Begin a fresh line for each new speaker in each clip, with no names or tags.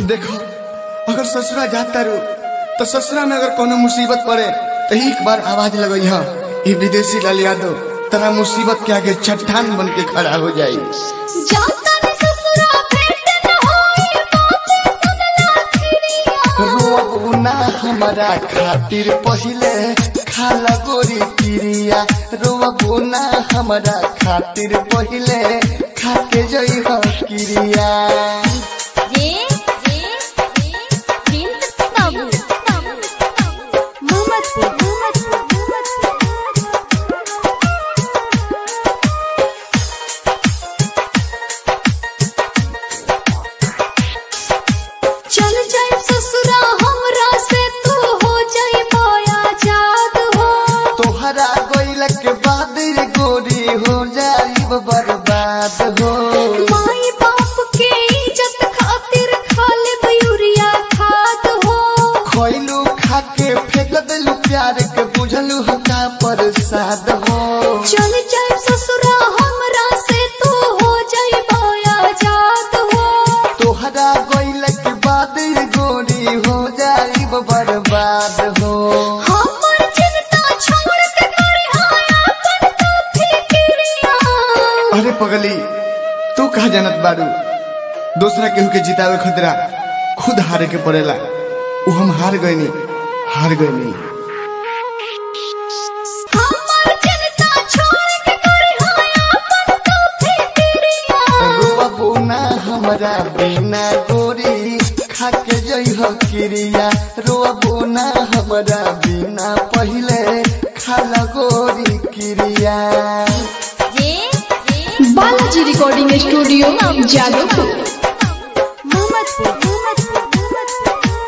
देखो अगर ससुरा जाता रू तो ससुरा में अगर कोनो मुसीबत पड़े तो एक बार आवाज लगई हा ये विदेशी लाल यादव तरा मुसीबत के आगे चट्टान बन के खड़ा हो जाई
जाता ने ससुरा भेंट न होई बात सुनला खिरिया
रोबू ना हमारा खातिर पहिले खाला गोरी किरिया रोबू ना हमारा खातिर पहिले खाके जई हो किरिया
ये ये प्रिंस बाबू मोहम्मदपुर मोहम्मदपुर चल जाए ससुरा हमरा से तू हो जाए माया जाद हो
तोहरा गोइल के बाद रे गोरी हो जाई बर्बाद हो
माई बाप के इज्जत खातिर खाले मयूरिया खाद हो
खोइलू खाके फेंक दिलू प्यार के बुझलू हका प्रसाद हो
चल जाए ससुरा हमरा से तू हो जाए माया जाद हो
तोहरा गोइल के बाद रे गोरी हो जाई बर्बाद हो
हमर चिंता छोड़ के करे आया अपन तो फिक्रिया
अरे पगली तू कहा जानत बारू दूसरा केहू के जितावे खतरा खुद हारे के पड़ेला उ हम हार गईनी हार गईनी
हमर चिंता छोड़ के करे आया अपन तो फिक्रिया
रोबू ना हमरा बिना गोरी खाके जई हो किरिया रोबू ना हमरा बिना पहिले खाला गोरी किरिया
ये ये
बालाजी रिकॉर्डिंग स्टूडियो जादवपुर
मोहम्मदपुर मोहम्मदपुर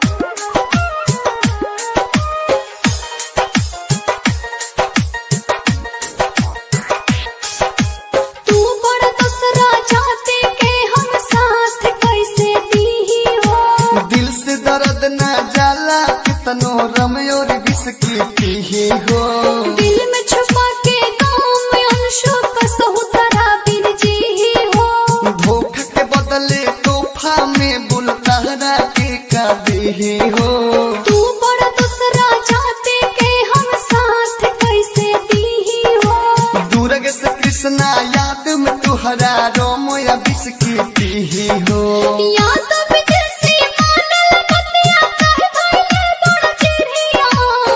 तू बड़ा दसरा चाहते के हम साथ कैसे दी हो
दिल से दर्द ना जाला कितनो रमयोर बिस्की पीही हो
दिल में छुपा के गाँव में अंशु कसहु तरा बिन जी हो
धोखा के बदले तोहफा में बुलतारा के काबी हो
तू बड़ा दसरा चाहते के हम साथ कैसे दी हो
दूरग से कृष्णा याद में तुहरा रोमो या बिस्की पीही हो
या तो विदेशी मानल बतिया कह भइले बड़ चिड़िया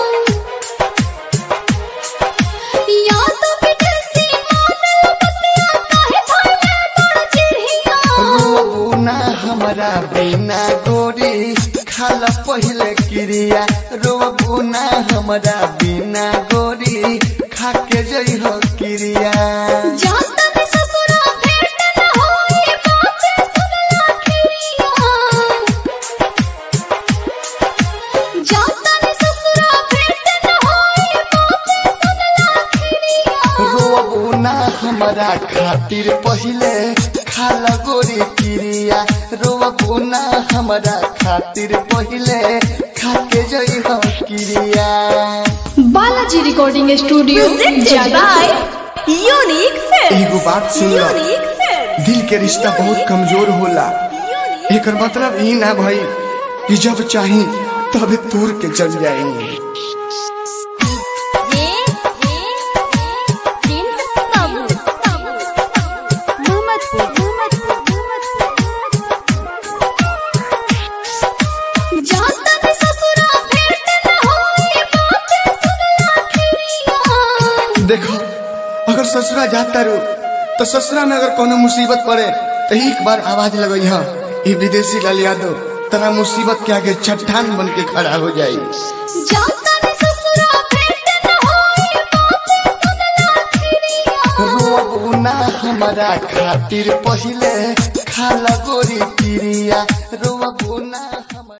या तो विदेशी मानल बतिया कह भइले बड़ चिड़िया
रोबू ना हमारा बिना गोरी खाला पहले क्रिया रोबू ना हमारा बिना गोरी खाके जई हो क्रिया
जाता ने ससुरा भेंट न होई बात सुनला खिरिया जाता ने ससुरा भेंट न होई बात सुनला खिरिया
रोबू ना हमारा खातिर पहिले खाला गोरी क्रिया रोबू ना हमारा खातिर पहिले खाके जई हो क्रिया
Balaji recording studio Jadavpur
unique film
एगो बात सुन लो
यूनिक फिल्म
दिल के रिश्ता बहुत कमजोर होला एकर मतलब ई ना भाई कि जब चाही तब तोड़ के चल जाएंगे
ये ये प्रिंस बाबू मोहम्मदपुर मोहम्मदपुर जाता ने ससुरा भेंट न होई बात सुनला खिरिया
देखो अगर ससुरा जाता रू तो ससुरा में अगर कोनो मुसीबत पड़े तो एक बार आवाज लगई हा ये विदेशी लाल यादव तरा मुसीबत के आगे चट्टान बन के खड़ा हो जाई
जाता ने ससुरा भेंट न होई बात सुनला खिरिया
रोबू ना हमारा खातिर पहिले खाला गोरी क्रिया